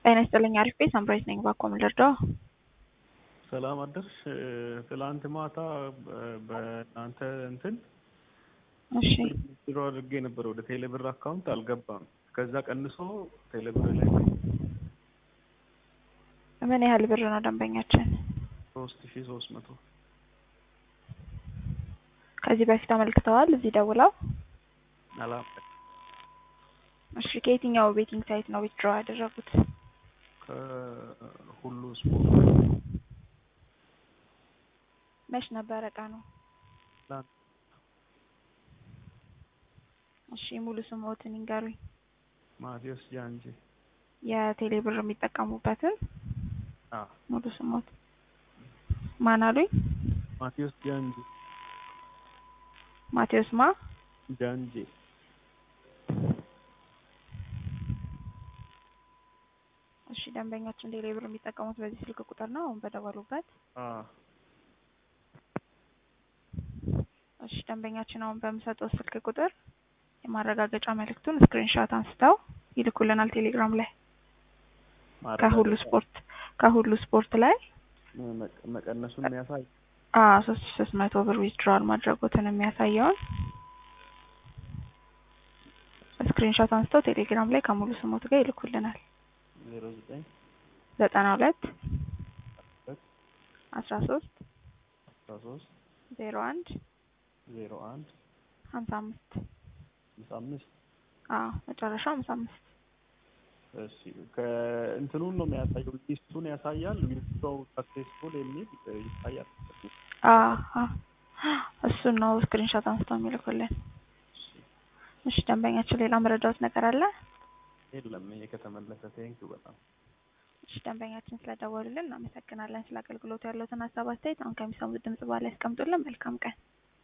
ጤና ይስጥልኝ አሪፍ ቤት ሳምራዊት ነኝ። ባኮ ምን ልርዳው? ሰላም አደርሽ። ትላንት ማታ በእናንተ እንትን እሺ ቢሮ አድርጌ ነበር ወደ ቴሌብር አካውንት አልገባም። ከዛ ቀንሶ ቴሌብር ላይ ምን ያህል ብር ነው ደንበኛችን? ሶስት ሺ ሶስት መቶ ከዚህ በፊት አመልክተዋል እዚህ ደውለው? አላ እሺ ከየትኛው ቤቲንግ ሳይት ነው ዊዝድሮ ያደረጉት? ከሁሉ ስፖርት መች ነበረ ቀኑ? ትላንት እሺ ሙሉ ስሞትን ይንገሩኝ። ማቴዎስ ጃንጂ የቴሌ ብር የሚጠቀሙበትን አ ሙሉ ስሞት ማን አሉኝ? ማቴዎስ ጃንጂ ማቴዎስ ማ ጃንጂ እሺ ደንበኛችን ቴሌ ብር የሚጠቀሙት በዚህ ስልክ ቁጥር ነው አሁን በደወሉበት? አ እሺ ደንበኛችን አሁን በምሰጠው ስልክ ቁጥር የማረጋገጫ መልእክቱን ስክሪንሾት አንስተው ይልኩልናል ቴሌግራም ላይ ከሁሉ ስፖርት ከሁሉ ስፖርት ላይ መቀ- መቀነሱን የሚያሳይ አዎ ሶስት ሺ ሶስት መቶ ብር ዊዝድሮዋል ማድረጉትን የሚያሳየውን ስክሪንሾት አንስተው ቴሌግራም ላይ ከሙሉ ስሞት ጋር ይልኩልናል። ዜሮ ዘጠኝ ዘጠና ሁለት ሁለት አስራ ሶስት አስራ ሶስት ዜሮ አንድ ዜሮ አንድ ሀምሳ አምስት ሃምሳ አምስት አዎ መጨረሻው ሀምሳ አምስት እሺ ከእንትኑን ነው የሚያሳየው ሊስቱን ያሳያል ዊዝድሮው ሰክሴስፉል የሚል ይታያል አዎ አዎ እሱን ነው ስክሪንሾት አንስተው የሚልኩልን። እሺ ደንበኛችን ሌላ መረዳት ነገር አለ? የለም ይሄ ከተመለሰ ቴንኪው በጣም እሺ ደንበኛችን ስለደወሉልን እናመሰግናለን። ስለ አገልግሎቱ ያለውትን ሀሳብ አስተያየት አሁን ከሚሰሙት ድምጽ በኋላ ያስቀምጡልን። መልካም ቀን